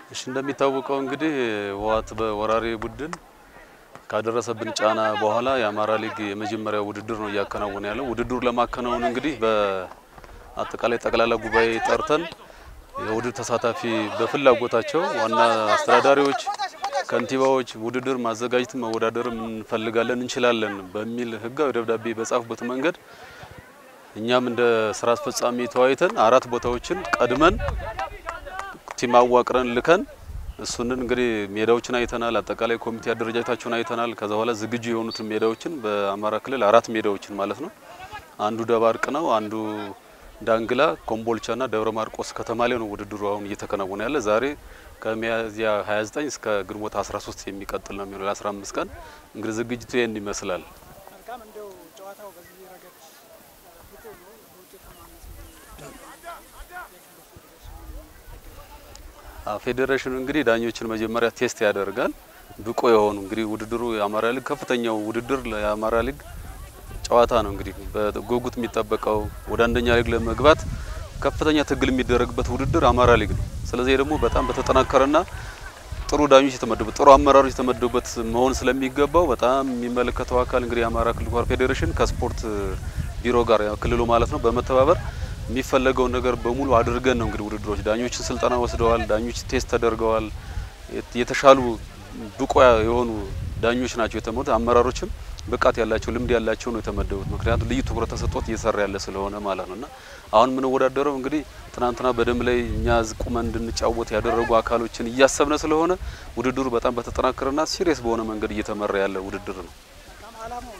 እሺ እንደሚታወቀው እንግዲህ ህወሓት በወራሪ ቡድን ካደረሰብን ጫና በኋላ የአማራ ሊግ የመጀመሪያ ውድድር ነው እያከናወነ ያለው። ውድድሩ ለማከናወን እንግዲህ በአጠቃላይ ጠቅላላ ጉባኤ ጠርተን የውድድር ተሳታፊ በፍላጎታቸው ዋና አስተዳዳሪዎች፣ ከንቲባዎች ውድድር ማዘጋጀት መወዳደርም እንፈልጋለን እንችላለን በሚል ህጋዊ ደብዳቤ በጻፉበት መንገድ እኛም እንደ ስራ አስፈጻሚ ተወያይተን አራት ቦታዎችን ቀድመን ቲም አዋቅረን ልከን እሱንን እንግዲህ ሜዳዎችን አይተናል። አጠቃላይ ኮሚቴ አደረጃጀታቸውን አይተናል። ከዛ በኋላ ዝግጁ የሆኑትን ሜዳዎችን በአማራ ክልል አራት ሜዳዎችን ማለት ነው። አንዱ ደባርቅ ነው፣ አንዱ ዳንግላ፣ ኮምቦልቻና ደብረ ማርቆስ ከተማ ላይ ነው ውድድሩ አሁን እየተከናወነ ያለ። ዛሬ ከሚያዝያ 29 እስከ ግንቦት 13 የሚቀጥል ነው የሚሆነው ለ15 ቀን እንግዲህ ዝግጅቱ ይህን ይመስላል። መልካም እንደው ጨዋታው በዚህ ረገድ ብቁ ነው በውጤታማነት ፌዴሬሽኑ እንግዲህ ዳኞችን መጀመሪያ ቴስት ያደርጋል። ብቁ የሆኑ እንግዲህ ውድድሩ የአማራ ሊግ ከፍተኛው ውድድር የአማራ ሊግ ጨዋታ ነው። እንግዲህ በጉጉት የሚጠበቀው ወደ አንደኛ ሊግ ለመግባት ከፍተኛ ትግል የሚደረግበት ውድድር አማራ ሊግ ነው። ስለዚህ ደግሞ በጣም በተጠናከረና ጥሩ ዳኞች የተመደቡበት ጥሩ አመራሮች የተመደቡበት መሆን ስለሚገባው በጣም የሚመለከተው አካል እንግዲህ የአማራ ክልል ኳር ፌዴሬሽን ከስፖርት ቢሮ ጋር ያው ክልሉ ማለት ነው በመተባበር የሚፈለገውን ነገር በሙሉ አድርገን ነው እንግዲህ ውድድሮች ዳኞችን ስልጠና ወስደዋል። ዳኞች ቴስት ተደርገዋል። የተሻሉ ብቁ የሆኑ ዳኞች ናቸው የተመሩት። አመራሮችም ብቃት ያላቸው ልምድ ያላቸው ነው የተመደቡት። ምክንያቱም ልዩ ትኩረት ተሰጥቶት እየሰራ ያለ ስለሆነ ማለት ነውና አሁን የምንወዳደረው እንግዲህ ትናንትና በደንብ ላይ እኛ ቁመን እንድንጫወት ያደረጉ አካሎችን እያሰብነ ስለሆነ ውድድሩ በጣም በተጠናከረና ሲሪየስ በሆነ መንገድ እየተመራ ያለ ውድድር ነው። መልካም አላማው